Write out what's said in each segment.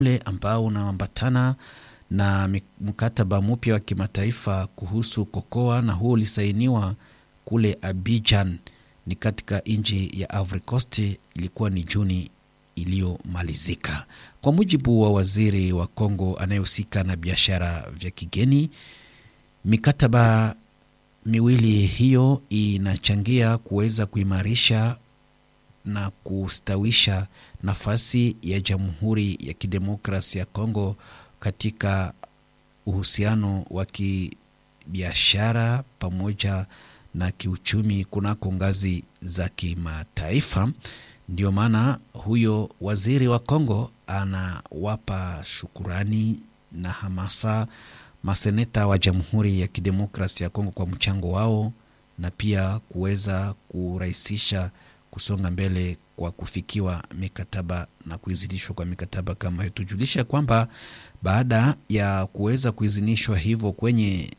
ule ambao unaambatana na mkataba mpya wa kimataifa kuhusu kokoa, na huo ulisainiwa kule Abidjan, ni katika nchi ya Ivory Coast, ilikuwa ni Juni iliyomalizika. Kwa mujibu wa waziri wa Kongo anayehusika na biashara vya kigeni, mikataba miwili hiyo inachangia kuweza kuimarisha na kustawisha nafasi ya Jamhuri ya Kidemokrasia ya Kongo katika uhusiano wa kibiashara pamoja na kiuchumi kunako ngazi za kimataifa. Ndio maana huyo waziri wa Kongo anawapa shukurani na hamasa maseneta wa Jamhuri ya Kidemokrasia ya Kongo kwa mchango wao na pia kuweza kurahisisha kusonga mbele kwa kufikiwa mikataba na kuidhinishwa kwa mikataba kama hiyo. Tujulisha kwamba baada ya kuweza kuidhinishwa hivyo kwenye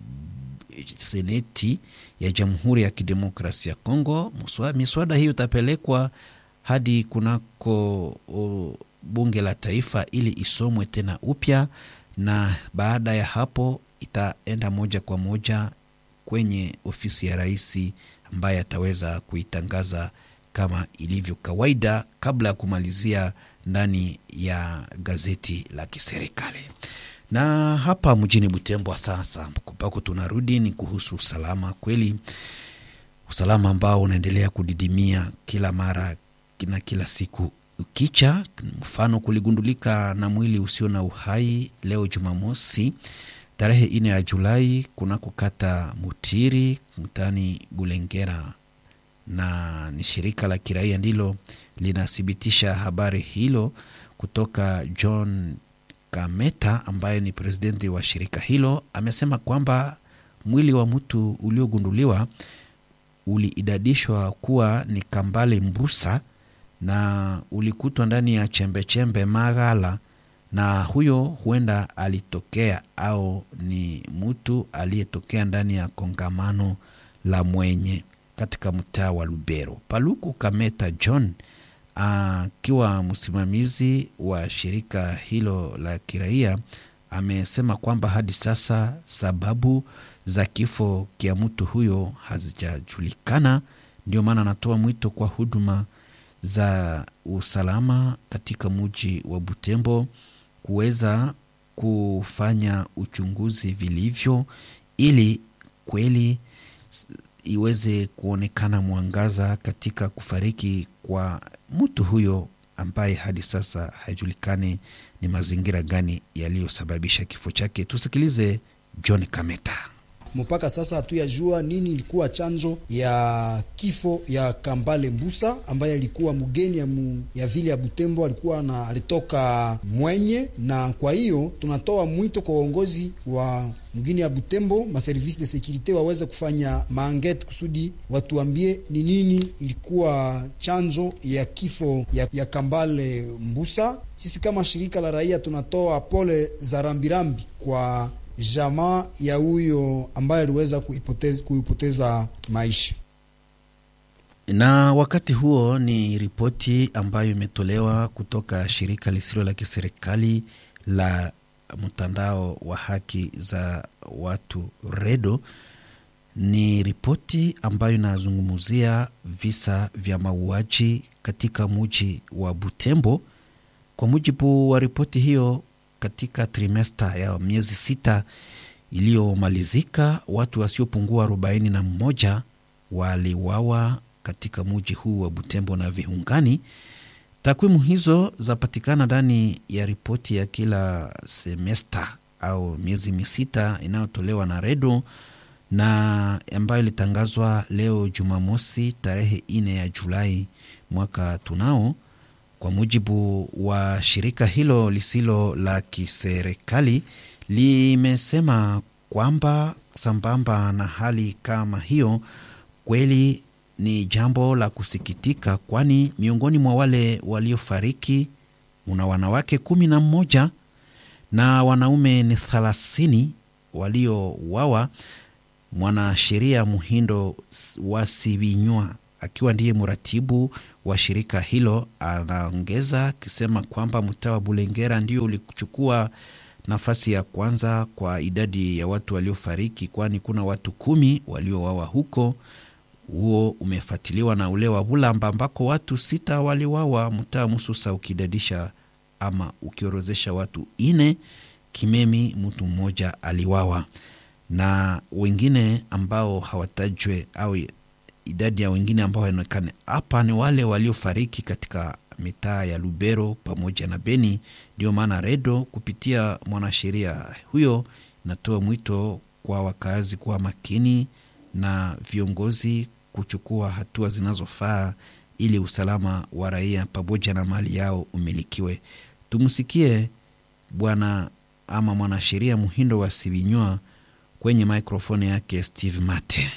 seneti ya Jamhuri ya Kidemokrasia ya Kongo, miswada hiyo itapelekwa hadi kunako o, bunge la taifa ili isomwe tena upya, na baada ya hapo itaenda moja kwa moja kwenye ofisi ya rais ambaye ataweza kuitangaza kama ilivyo kawaida kabla ya kumalizia ndani ya gazeti la kiserikali. Na hapa mjini Butembo sasa ambako tunarudi ni kuhusu usalama. Kweli usalama ambao unaendelea kudidimia kila mara na kila siku ukicha. Mfano, kuligundulika na mwili usio na uhai leo Jumamosi tarehe ine ya Julai kunako kata Mutiri mtaani Bulengera, na ni shirika la kiraia ndilo linathibitisha habari hilo kutoka John Kameta ambaye ni presidenti wa shirika hilo. Amesema kwamba mwili wa mtu uliogunduliwa uliidadishwa kuwa ni Kambale Mbrusa na ulikutwa ndani ya chembechembe maghala na huyo huenda alitokea au ni mtu aliyetokea ndani ya kongamano la mwenye katika mtaa wa Lubero. Paluku Kameta John akiwa msimamizi wa shirika hilo la kiraia amesema kwamba hadi sasa sababu za kifo kia mtu huyo hazijajulikana. Ndio maana anatoa mwito kwa huduma za usalama katika mji wa Butembo kuweza kufanya uchunguzi vilivyo ili kweli iweze kuonekana mwangaza katika kufariki kwa mtu huyo ambaye hadi sasa haijulikani ni mazingira gani yaliyosababisha kifo chake. Tusikilize John Kameta. Mpaka sasa hatuyajua nini ilikuwa chanzo ya kifo ya Kambale Mbusa ambaye alikuwa mgeni ya, mu, ya vile ya Butembo, alikuwa na alitoka mwenye, na kwa hiyo tunatoa mwito kwa uongozi wa mgini ya Butembo, maservisi de securite waweze kufanya maangete kusudi watuambie ni nini ilikuwa chanzo ya kifo ya, ya Kambale Mbusa. Sisi kama shirika la raia tunatoa pole za rambirambi kwa jamaa ya huyo ambaye aliweza kuipoteza, kuipoteza maisha. Na wakati huo ni ripoti ambayo imetolewa kutoka shirika lisilo la kiserikali la mtandao wa haki za watu REDO. Ni ripoti ambayo inazungumzia visa vya mauaji katika muji wa Butembo. Kwa mujibu wa ripoti hiyo katika trimesta ya miezi sita iliyomalizika watu wasiopungua arobaini na mmoja waliwawa katika muji huu wa Butembo na viungani. Takwimu hizo zapatikana ndani ya ripoti ya kila semesta au miezi misita inayotolewa na REDO na ambayo ilitangazwa leo Jumamosi tarehe ine ya Julai mwaka tunao kwa mujibu wa shirika hilo lisilo la kiserikali limesema kwamba sambamba na hali kama hiyo, kweli ni jambo la kusikitika, kwani miongoni mwa wale waliofariki una wanawake kumi na mmoja na wanaume ni thelathini waliowawa. Mwanasheria Muhindo wa Sibinywa akiwa ndiye mratibu wa shirika hilo anaongeza akisema kwamba mtaa wa Bulengera ndio ulichukua nafasi ya kwanza kwa idadi ya watu waliofariki, kwani kuna watu kumi waliowawa huko. Huo umefuatiliwa na ule wa Bulamba ambako watu sita waliwawa, mtaa Mususa ukidadisha ama ukiorozesha watu ine. Kimemi mtu mmoja aliwawa na wengine ambao hawatajwe au idadi ya wengine ambao haionekane hapa ni wale waliofariki katika mitaa ya Lubero pamoja na Beni. Ndio maana Redo kupitia mwanasheria huyo inatoa mwito kwa wakazi kuwa makini na viongozi kuchukua hatua zinazofaa ili usalama wa raia pamoja na mali yao umilikiwe. Tumsikie bwana ama mwanasheria Muhindo wa Sibinywa kwenye mikrofoni yake Steve Mate.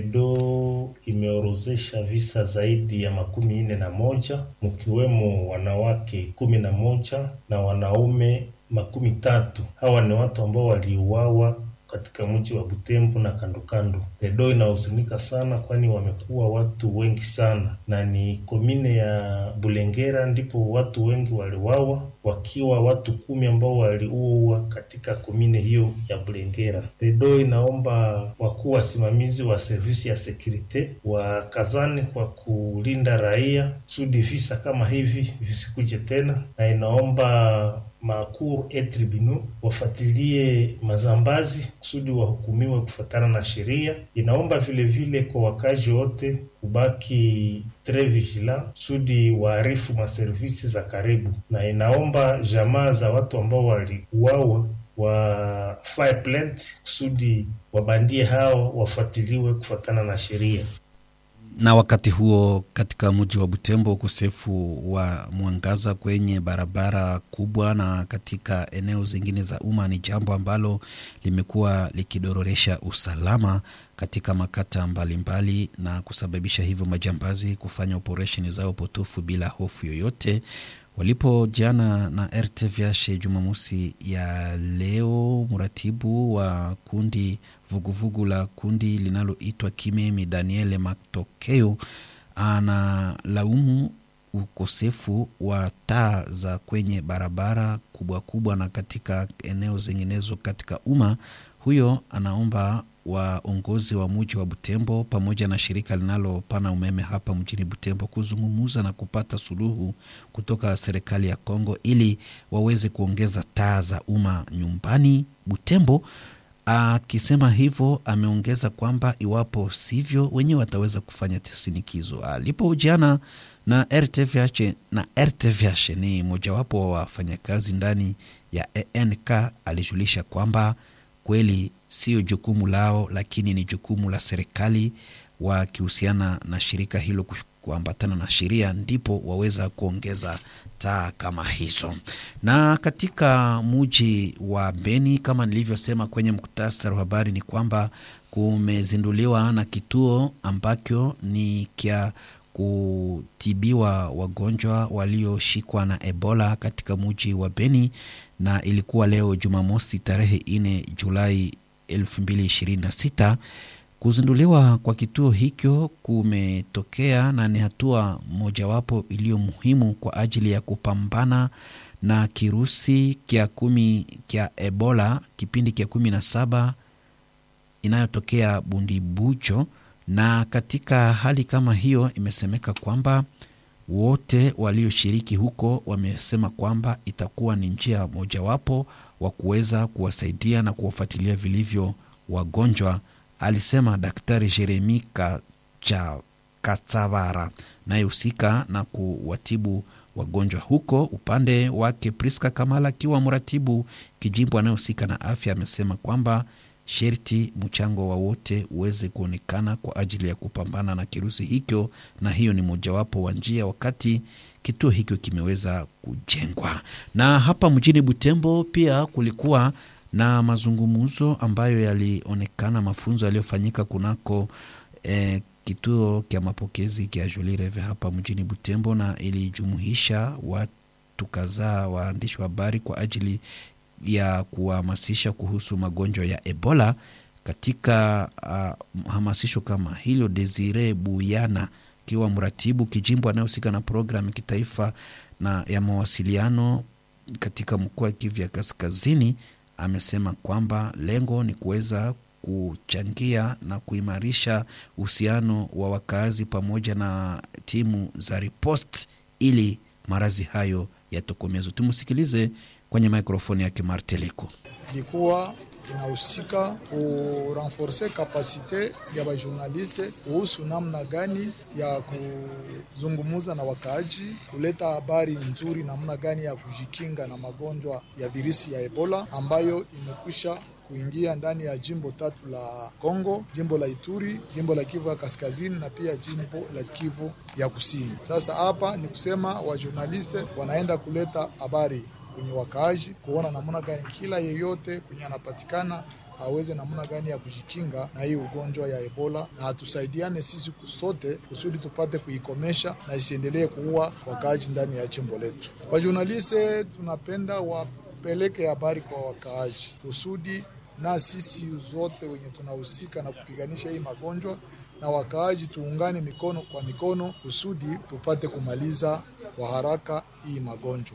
Redo imeorozesha visa zaidi ya makumi nne na moja mkiwemo wanawake kumi na moja na wanaume makumi tatu. Hawa ni watu ambao waliuawa katika mji wa Butembo na kando kando. Redo inahuzunika sana, kwani wamekuwa watu wengi sana, na ni komine ya Bulengera ndipo watu wengi waliwawa, wakiwa watu kumi ambao waliuawa katika komine hiyo ya Bulengera. Redo inaomba wakuu wasimamizi wa servisi ya sekurite wakazane kwa kulinda raia kusudi visa kama hivi visikuje tena, na inaomba makur e tribunaux wafuatilie mazambazi kusudi wahukumiwe kufuatana na sheria. Inaomba vilevile vile kwa wakazi wote kubaki tre vigilant kusudi waarifu maservisi za karibu, na inaomba jamaa za watu ambao waliuawa wa file plant kusudi wabandie hao wafuatiliwe kufuatana na sheria na wakati huo katika mji wa Butembo, ukosefu wa mwangaza kwenye barabara kubwa na katika eneo zingine za umma ni jambo ambalo limekuwa likidororesha usalama katika makata mbalimbali mbali, na kusababisha hivyo majambazi kufanya operesheni zao potofu bila hofu yoyote. Walipojiana na RTVH Jumamosi ya leo, mratibu wa kundi vuguvugu vugu la kundi linaloitwa Kimemi Daniele Matokeo analaumu ukosefu wa taa za kwenye barabara kubwa kubwa na katika eneo zinginezo katika umma. Huyo anaomba waongozi wa muji wa Butembo pamoja na shirika linalopana umeme hapa mjini Butembo kuzungumuza na kupata suluhu kutoka serikali ya Kongo ili waweze kuongeza taa za umma nyumbani Butembo. Akisema hivyo, ameongeza kwamba iwapo sivyo, wenyewe wataweza kufanya sinikizo. Alipohojiana na RTVH, na RTVH ni mojawapo wa wafanyakazi ndani ya ENK, alijulisha kwamba kweli sio jukumu lao, lakini ni jukumu la serikali, wakihusiana na shirika hilo kuambatana na sheria, ndipo waweza kuongeza taa kama hizo. Na katika muji wa Beni, kama nilivyosema kwenye muktasari wa habari, ni kwamba kumezinduliwa na kituo ambacho ni kya kutibiwa wagonjwa walioshikwa na Ebola katika muji wa Beni, na ilikuwa leo Jumamosi tarehe 4 Julai 2026. Kuzinduliwa kwa kituo hicho kumetokea na ni hatua mojawapo iliyo muhimu kwa ajili ya kupambana na kirusi kya kumi kya Ebola kipindi kya kumi na saba inayotokea Bundibujo. Na katika hali kama hiyo, imesemeka kwamba wote walioshiriki huko wamesema kwamba itakuwa ni njia mojawapo wa kuweza kuwasaidia na kuwafuatilia vilivyo wagonjwa alisema Daktari Jeremi Katsavara nayehusika na kuwatibu wagonjwa huko. Upande wake Priska Kamala akiwa mratibu kijimbo anayehusika na afya amesema kwamba sherti mchango wa wote uweze kuonekana kwa ajili ya kupambana na kirusi hicho, na hiyo ni mojawapo wa njia wakati kituo hicho kimeweza kujengwa. Na hapa mjini Butembo pia kulikuwa na mazungumzo ambayo yalionekana, mafunzo yaliyofanyika kunako eh, kituo kya mapokezi kya Jolie Reve hapa mjini Butembo, na ilijumuisha watu kadhaa, waandishi wa habari kwa ajili ya kuhamasisha kuhusu magonjwa ya Ebola. Katika uh, hamasisho kama hilo, Desire Buyana akiwa mratibu kijimbo anayehusika na programu ya kitaifa na ya mawasiliano katika mkoa wa Kivu ya Kaskazini, amesema kwamba lengo ni kuweza kuchangia na kuimarisha uhusiano wa wakazi pamoja na timu za ripost ili maradhi hayo yatokomezwe. Tumsikilize kwenye mikrofoni yake Marteliko. ilikuwa inahusika kurenforce kapasite ya bajournaliste kuhusu namna gani ya kuzungumuza na wakaaji, kuleta habari nzuri, namna gani ya kujikinga na magonjwa ya virusi ya Ebola ambayo imekwisha kuingia ndani ya jimbo tatu la Kongo, jimbo la Ituri, jimbo la Kivu ya Kaskazini na pia jimbo la Kivu ya Kusini. Sasa hapa ni kusema wajournaliste wanaenda kuleta habari kwenye wakaaji, kuona namna gani kila yeyote kwenye anapatikana aweze namna gani ya kujikinga na hii ugonjwa ya Ebola, na hatusaidiane sisi sote kusudi tupate kuikomesha na isiendelee kuua wakaaji ndani ya jimbo letu. Wajournaliste tunapenda wapeleke habari kwa wakaaji kusudi na sisi zote wenye tunahusika na kupiganisha hii magonjwa na wakaaji tuungane mikono kwa mikono kusudi tupate kumaliza kwa haraka hii magonjwa.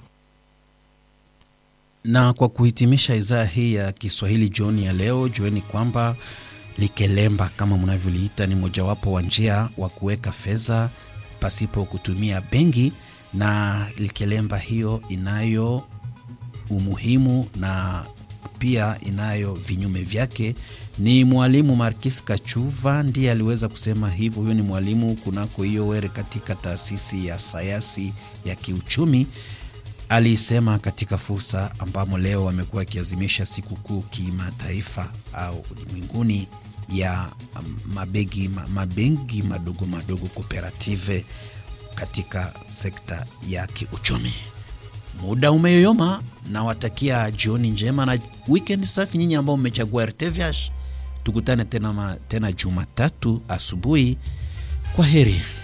Na kwa kuhitimisha idhaa hii ya Kiswahili jioni ya leo, jueni kwamba likelemba kama mnavyoliita ni mojawapo wa njia wa kuweka fedha pasipo kutumia benki, na likelemba hiyo inayo umuhimu na pia inayo vinyume vyake. Ni mwalimu Markis Kachuva ndiye aliweza kusema hivyo. Huyo ni mwalimu kunako hiyo were katika taasisi ya sayansi ya kiuchumi alisema katika fursa ambamo leo wamekuwa wakiazimisha sikukuu kimataifa au ulimwenguni ya mabegi, mabengi madogo madogo kooperative katika sekta ya kiuchumi. Muda umeyoyoma, nawatakia jioni njema na weekend safi nyinyi ambao mmechagua RTVH. Tukutane tena, tena Jumatatu asubuhi. Kwa heri.